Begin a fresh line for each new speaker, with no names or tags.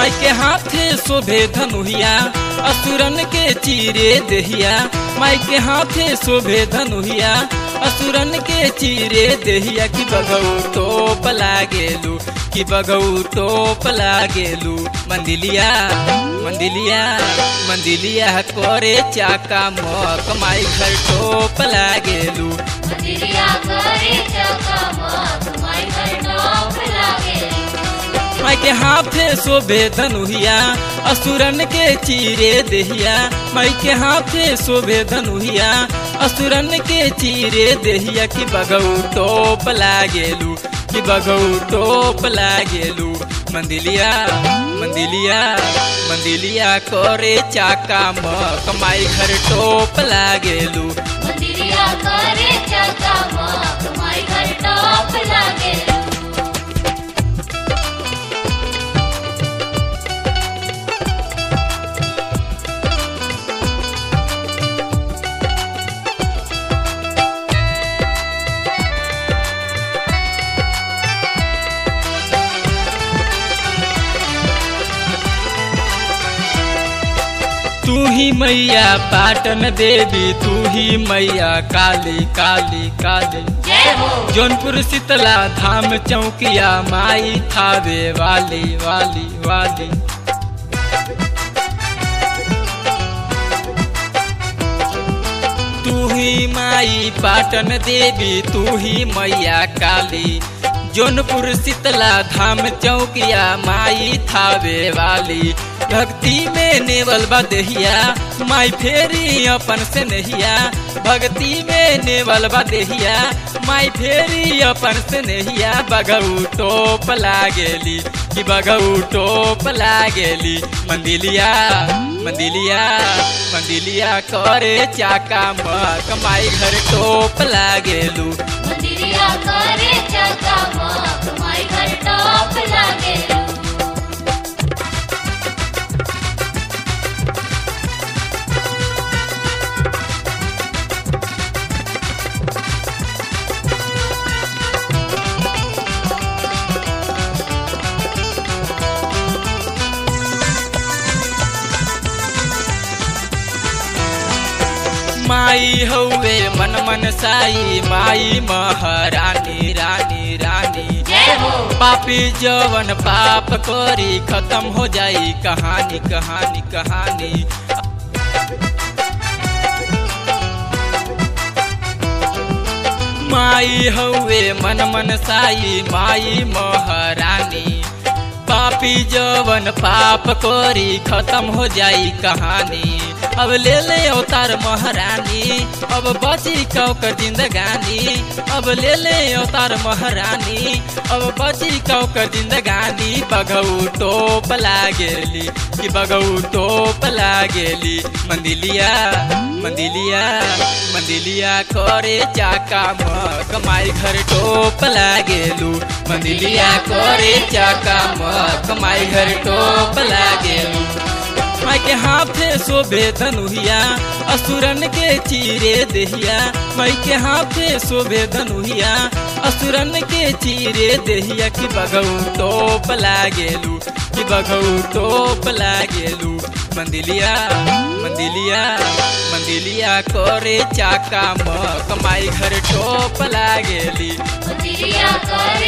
माई के हाथे शोभे धनुहिया असुरन के चीरे देहिया माई के हाथे शोभे धनुहिया असुरन के चीरे देहिया कि बगऊ टोप लागेलू कि बगऊ टोप लागेलू मंदिलिया मंदिलिया मंदिलिया करे चाका मक माई घर टोप लागेलू
मंदिरिया करे चकमक माई घर टॉप लागे
माई के हाथे शोभे धनुहिया असुरन के चीरे देहिया माई के हाथे शोभे धनुहिया असुरन के चीरे देहिया कि बगऊ टोप लागेलू कि बगऊ टोप लागेलू मंदिलिया मंदिलिया मंदिलिया करे चाका मक माई घर टोप लागेलू
मंदिरिया करे चकमक माई घर टॉप लागे
तू ही मैया पाटन देवी तू ही मैया काली काली काली
जय हो
जौनपुर शीतला धाम चौकिया माई थावे वाली वाली वाली तू ही माई पाटन देवी तू ही मैया काली जौनपुर शीतला धाम चौकिया माई थावे वाली भक्ति में नेवल बदहिया माई फेरी अपन से नहिया भक्ति में नेवल बदहिया माई फेरी अपन से नहिया बगऊ टोप लागेली कि बगऊ टोप लागेली मंदिलिया मंदिलिया मंदिलिया करे चाका मक माई घर टोप लागेलू
मंदिरिया करे चकमक माई घर टॉप लागे
माई हौवे मन मन साई माई महारानी रानी रानी
जय हो
पापी जवन पाप करी खत्म हो जाई कहानी कहानी कहानी माई हौवे मन मन साई माई महारानी पापी जवन पाप करी खत्म हो जाई कहानी अब ले ले अवतार महारानी अब बची कौकर जिंदगानी अब ले ले अवतार महारानी अब बची कौकर जिंदगानी बगऊ टोप लागेली कि बगऊ टोप लागेली मंदिलिया मंदिलिया मंदिलिया करे चाका मक माई घर टोप लागेलू मंदिलिया करे चाका मक माई घर टोप लागेलू माई के हाथे शोभे धनुहिया असुरन के चीरे देहिया माई के हाथे शोभे धनुहिया असुरन के चीरे देहिया कि बगऊ टोप लागेलू कि बगऊ टोप लागेलू मंदिलिया मंदिलिया मंदिलिया करे चाका मक माई घर टोप लागेली
मंदिरिया करे